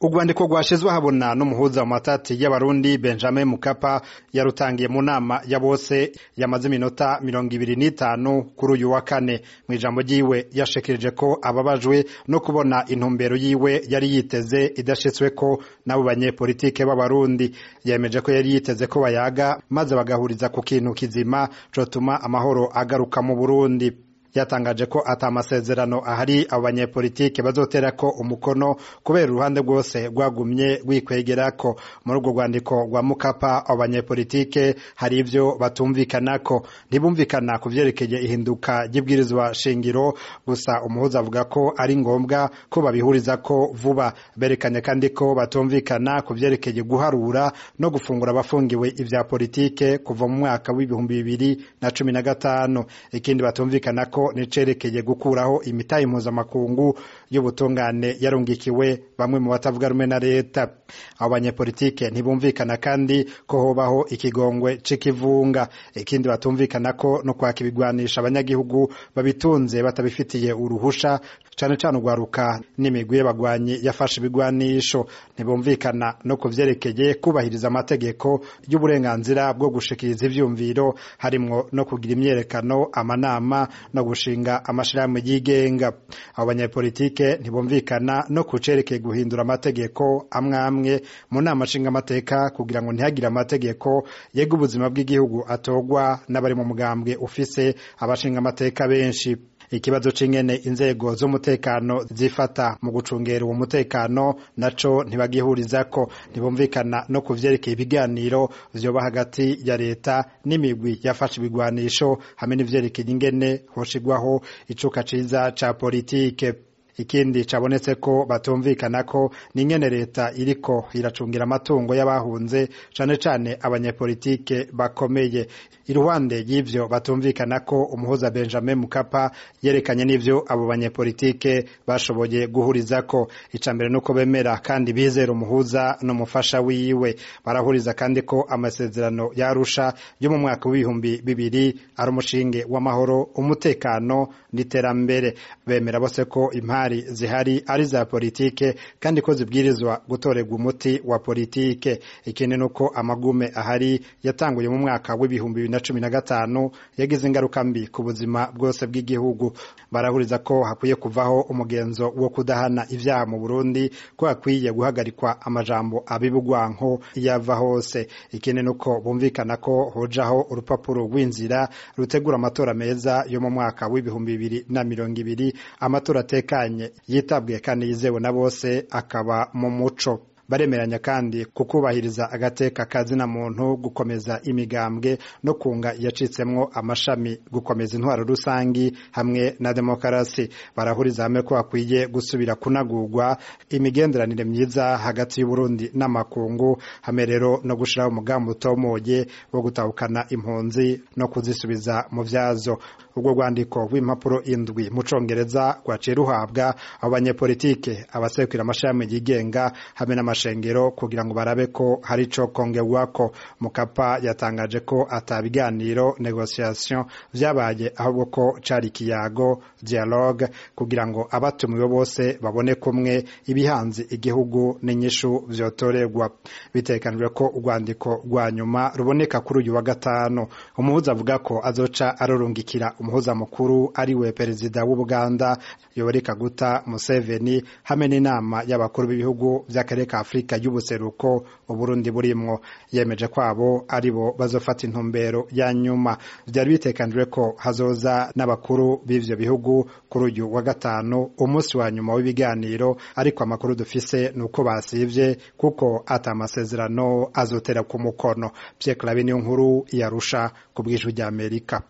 urwandiko rwashizwe habona n'umuhuza mu matati y'abarundi benjamin mukapa yarutangiye mu nama ya bose yamaze iminota mirongo ibiri n'itanu kuri uyu wa kane mu ijambo ryiwe yashikirije ko ababajwe no kubona intumbero yiwe yari yiteze idashitsweko n'abo banyepolitike b'abarundi yemeje ko yari yiteze ko bayaga maze bagahuriza ku kintu kizima cotuma amahoro agaruka mu burundi yatangaje ko ata amasezerano ahari abo banyepolitike bazoterako umukono kubera uruhande rwose rwagumye rwikwegerako muri urwo rwandiko rwa mukapa abo banyepolitike hari ivyo batumvikanako ntibumvikana ku vyerekeye ihinduka ry'ibwirizwa shingiro gusa umuhuza avuga ko ari ngombwa ko babihurizako vuba berekanye kandi ko batumvikana ku vyerekeye guharura no gufungura abafungiwe ivya politike kuva mu mwaka w'ibihumbi bibiri na cumi na gatanu ikindi batumvikanako nicerekeye gukuraho imitahe mpuzamakungu y'ubutungane yarungikiwe bamwe mu batavuga rumwe na leta abo banyepolitike ntibumvikana kandi ko hobaho ikigongwe c'ikivunga ikindi batumvikana ko no kwaka ibigwanisha abanyagihugu babitunze batabifitiye uruhusha cane cane urwaruka n'imigwi y'abagwanyi yafashe ibigwanisho ntibumvikana no ku vyerekeye kubahiriza amategeko y'uburenganzira bwo gushikiriza ivyumviro harimwo no kugira imyerekano amanama no gushinga amashirahamwe yigenga abo banyepolitike ntibumvikana no ku cerekeye guhindura amategeko amwe amwe mu nama nshingamateka kugira ngo ntihagire amategeko yega ubuzima bw'igihugu atogwa n'abari mu mugambwe ufise abashingamateka benshi ikibazo c'ingene inzego z'umutekano zifata mu gucungera uwo mutekano naco ntibagihurizako ntibumvikana no ku vyerekeye ibiganiro vyoba hagati ya leta n'imigwi yafashe ibigwanisho hamwe n'ivyerekeye ingene hoshigwaho icuka ciza ca politike ikindi cabonetse ko batumvikana ko n'ingene leta iriko iracungira amatungo y'abahunze cane cane abanyepolitike bakomeye iruhande y'ivyo batumvikana ko umuhuza Benjamin Mukapa yerekanye n'ivyo abo banyepolitike bashoboye guhurizako icambere nuko bemera kandi bizera umuhuza n'umufasha wiwe barahuriza kandi ko amasezerano yarusha yo mu mwaka w'ibihumbi bibiri ari umushinge w'amahoro umutekano n'iterambere bemera bose ko impari zihari ari za politike kandi ko zibwirizwa gutorerwa umuti wa politike ikindi nuko amagume ahari yatanguye mu mwaka w'ibihumbi bibiri na cumi na gatanu yagize ingaruka mbi ku buzima bwose bw'igihugu barahuriza ko hakwiye kuvaho umugenzo wo kudahana ivyaha mu Burundi ko hakwiye guhagarikwa amajambo abibugwanko yava hose ikindi nuko bumvikana ko hojaho urupapuro rw'inzira rutegura amatora meza yo mu mwaka w'ibihumbi bibiri na mirongo ibiri amatora atekanye yitabwiye kandi yizewe na bose akaba mu muco baremeranya kandi kukubahiriza agateka kazina muntu gukomeza imigambwe no kunga yacitsemwo amashami gukomeza intwaro rusangi hamwe na demokarasi barahuriza hamwe ko hakwiye gusubira kunagurwa imigenderanire myiza hagati y'uburundi n'amakungu hamwe rero no gushiraho umugambi utomoye wo gutahukana impunzi no kuzisubiza mu vyazo urwo rwandiko rw'impapuro indwi mu congereza rwaciye ruhabwa abo banyepolitike abasekura amashami yigenga hamwe n'amashengero kugira ngo barabe ko hari ico kongerwako mukapa yatangaje ko ata biganiro negociation vyabaye ahubwo ko cari ikiyago dialogue kugira ngo abatumiwe bose babone kumwe ibihanze igihugu n'inyishu vyotorerwa bitekanijwe ko urwandiko rwa nyuma ruboneka kuri uyu wa gatanu umuhuza avuga ko azoca arorungikira umuhuza mukuru ariwe perezida w'ubuganda yoweri kaguta museveni hamwe n'inama y'abakuru b'ibihugu vy'akarere ka afurika y'ubuseruko uburundi burimwo yemeje kwabo aribo bazofata intumbero ya nyuma vyari bitekanijwe ko hazoza n'abakuru b'ivyo bihugu kuri uyu wa gatanu umunsi wa nyuma w'ibiganiro ariko amakuru dufise nuko basivye kuko ata amasezerano azotera ku mukono Pierre Claver niyo nkuru yarusha ku bw'ijwi ry'Amerika